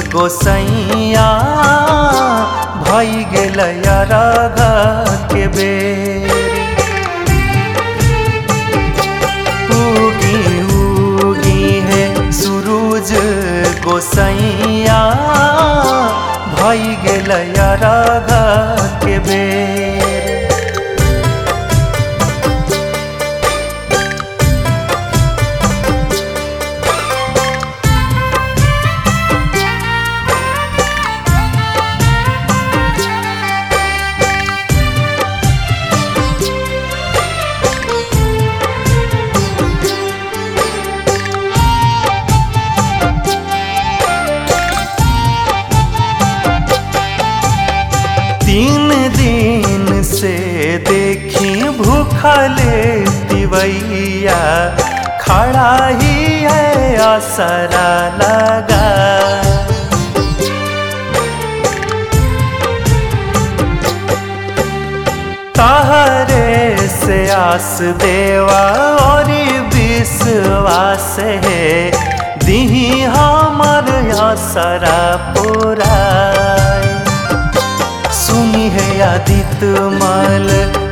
गोसैया भई गेल राग के बेर उगी उगी है सूरज गोसैया भई गेल राग के बेर तीन दिन से देखी भूखले तिवैया खड़ा ही है असरा लगा तहरे से आस देवा और विश्वास है दिही हमर असरा पुराय सुनी है आदित मल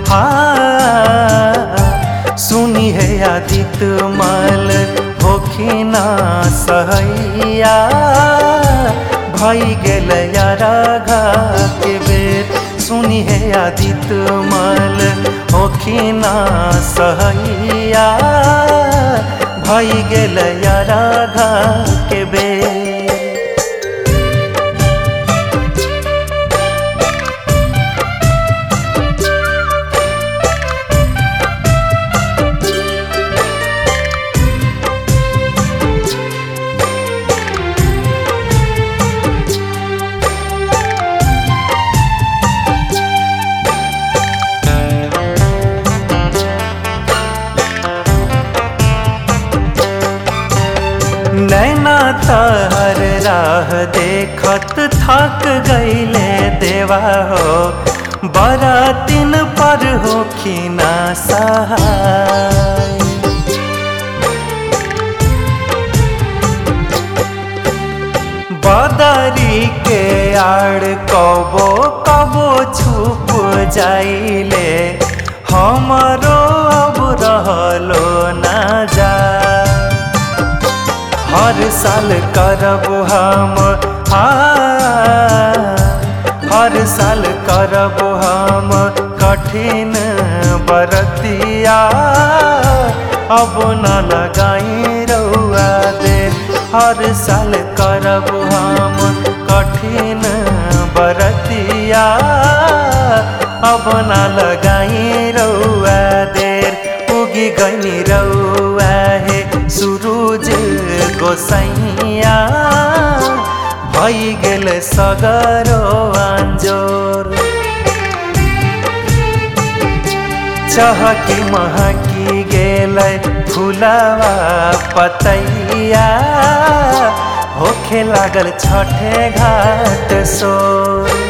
हाँ सुनी है आदित मल होखिना सहैया भई गेल राघा के बेर सुनी है आदित मल होखिना सहैया भई गेल राघा के बेर नैना तहर राह देखत थक गईले देवा हो बड़ा दिन पर हो खीना सहाय बदरी के आड़ कबो कबो छुप जाइले हमरो अब रहलो ना जा हर साल करब हम हाँ हर साल करब हम कठिन बरतिया अब न लगाई रउआ दे हर साल करब हम कठिन बरतिया अब न लगाई रउआ देर उगी गई रउआ है सूरज गोसैया भई गेल सगरो अंजोर चहकी महकी गेल फुलवा पतैया होखे लागल छठे घाट सोर